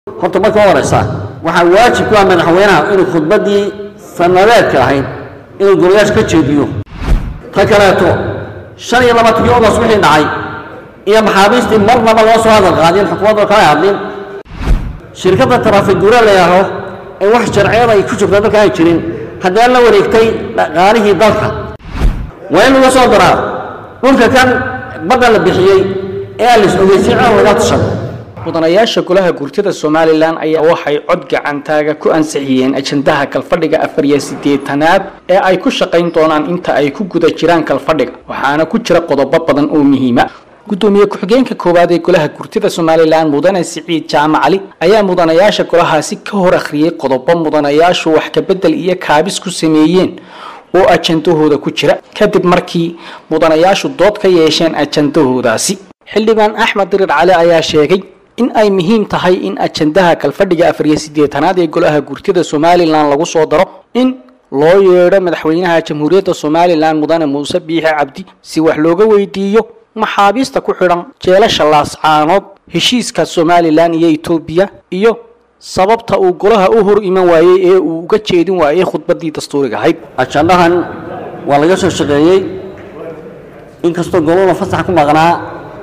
horta marka u horeysa waxaa waajib ku ah madaxweynaha inuu khudbaddii sanadeedka ahayd inuu golayaasha ka jeediyo ta kaleeto shan iyo labaatankii ogos wixii dhacay iyo maxaabiistii marnaba loo soo hadal qaadin xukuumadda kala hadlin shirkadda taraafiguura la yidhaaho ee wax sharciyad ay ku jirtaa dalka aan jirin haddana la wareegtay dhaqaalihii dalka waa in lagu soo daraa dhulka kan badda la bixiyey ee aan lis ogeysin cid laga tashado mudanayaasha golaha gurtida somalilan ayaa waxay cod gacantaaga ku ansixiyeen ajandaha kalfadhiga afar iyo siddeetanaad ee ay ku shaqayn doonaan inta ay ku guda jiraan kalfadhiga waxaana ku jira qodobo badan oo muhiima gudoomiye ku-xigeenka koowaad ee golaha gurtida somalilan mudane siciid jaamac cali ayaa mudanayaasha golahaasi ka hor akhriyey qodobo mudanayaashu wax kabedel iyo kaabis ku sameeyeen oo ajandahooda ku jira kadib markii mudanayaashu dood ka yeesheen ajandahoodaasi xildhibaan axmed dirir cali ayaa sheegay in ay muhiim tahay in ajandaha kalfadhiga afar iyo siddeetanaad ee golaha gurtida somalilan lagu soo daro in loo yeedho madaxweynaha jamhuuriyadda somalilan mudane muuse biixi cabdi si wax looga weydiiyo maxaabiista ku xidhan jeelasha laascaanood heshiiska somalilan iyo etoobiya iyo sababta uu golaha u hor iman waayey ee uu uga jeedin waayey khudbaddii dastuuriga ahayd ajandahan waa laga soo shaqeeyey inkastoo golona fasax ku maqnaa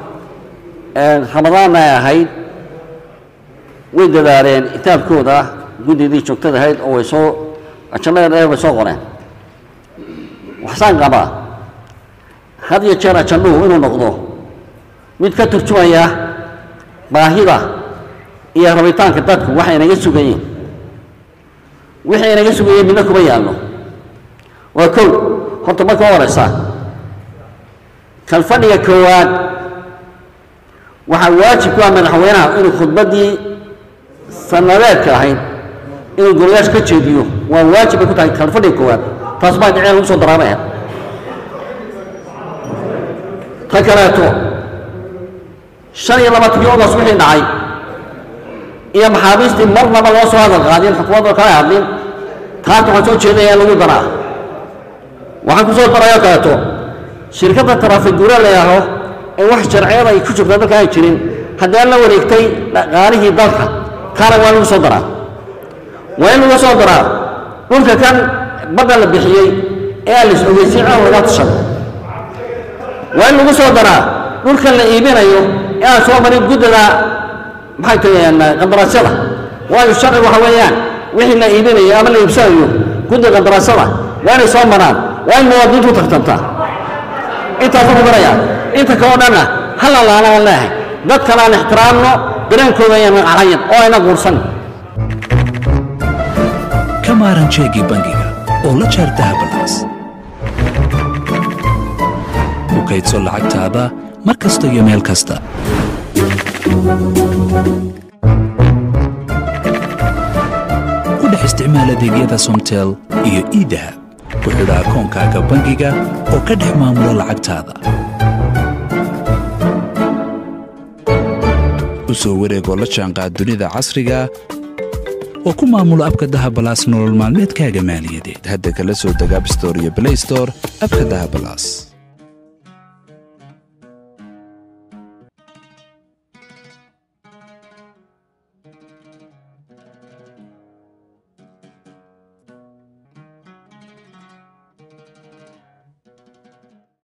ramadaanna ay ahayd way dadaaleen itaabkooda guddidii joogtada ahayd oo way soo ajannada dheer bay soo qoreen waxsaan qabaa had iyo jeer ajannuhu inuu noqdo mid ka turjumaya baahida iyo rabitaanka dadku waxay inaga sugayeen wixii inaga sugayeen midna kuma yaallo waa kow horta marka u horeysa kalfadhiga koowaad waxaa waajib ku ah madaxweynaha inuu khudbaddii sanadeedka ahayd inuu golayaasha ka jeediyo waa waajib ay ku tahay kalfadhiga koowaad taas baa dhiceen lagu soo daraamay ahayd ta kaleeto shan iyo labaatankii ogos wixii dhacay iyo maxaabiistii marnaba loo soo hadal qaadin xukuumadda kala hadlin taata waxaan soo jeedaya in lagu daraa waxaan ku soo darayoo kaleeto shirkadda taraafiguura la yidhaaho ee wax sharciyad ay ku jirtaa dalka aan jirin haddana la wareegtay dhaqaalihii dalka kaana waa lagu soo daraa waa in lagu soo daraa dhulka kan badda la bixiyey ee aan lis ogeysin cid laga tashado waa in lagu soo daraa dhulkan la iibinayo ee aan soo marin guddida maxay tahayeen qandaraasyada waayo sharci waxa weeyaan wixii la iibinayo ama la iibsanayo guddiga qandaraasyada waa inay soo maraan waa in muwaadiniintu tartantaa intaasuu ku daraya inta kaleo dhanna hala laana aan leeyahay dadkan aan ixtiraamno dareenkooda ayaan calayan oo ayna guursan ka maaran jeegii bangiga oo la jaar dahabalaas ku kaydso lacagtaada mar kasta iyo meel kasta ku dhex isticmaal adeegyada somtel iyo iidahab ku xidha akoonkaaga bangiga oo ka dhex maamula lacagtaada u soo wareegoo la jaanqaad dunida casriga oo ku maamulo abka dahabalaas nolol maalmeedkaaga maaliyadeed hadda kala soo deg abstore iyo blaystore abka dahabalaas